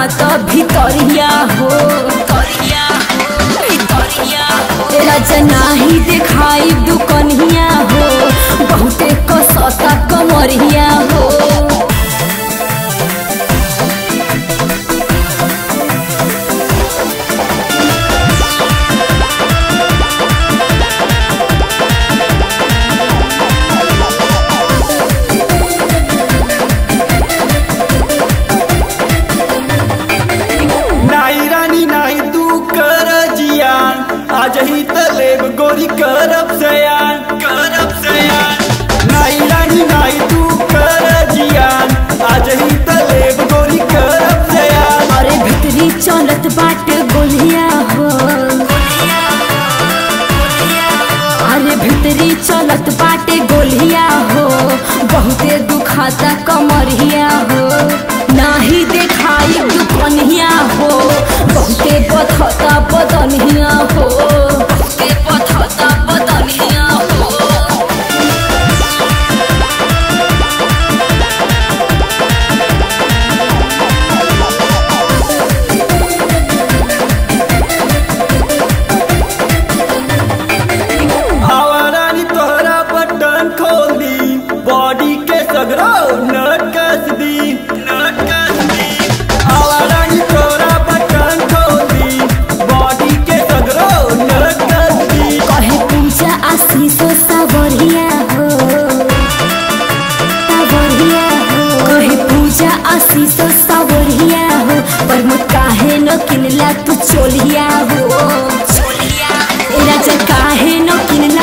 दुखात भितरिया हो भितरिया हो भितरिया हो तेरा जनाही देखाई दुकनिया हो बहुते कसता कमरिया हो नाई रानी नाई तू कर जियान आज ही तलेब गोरी करब सयान करब सयान नाई रानी नाई तू कर जियान आज ही तलेब गोरी करब सयान अरे भितरी चलत बाट गोलिया हो अरे भितरी चलत बाटे गोलिया हो बहुते दुखाता कमरिया हो नाही देखाई दुकनिया हो बहुते बथता बदनिया हो बहुते बथता बदनिया हो आवारानी तोहरा बटन खोल दी बॉडी के सगरो नट कस दी नट कस दी आवारानी तोहरा बटन खोल दी बॉडी के सगरो नट कस दी कहे पूजा आशीष सावरिया हो सावरिया हो कहे पूजा आशीष सावरिया हो पर मत काहे न किनला तू चोलिया हो चोलिया राजा काहे न किनला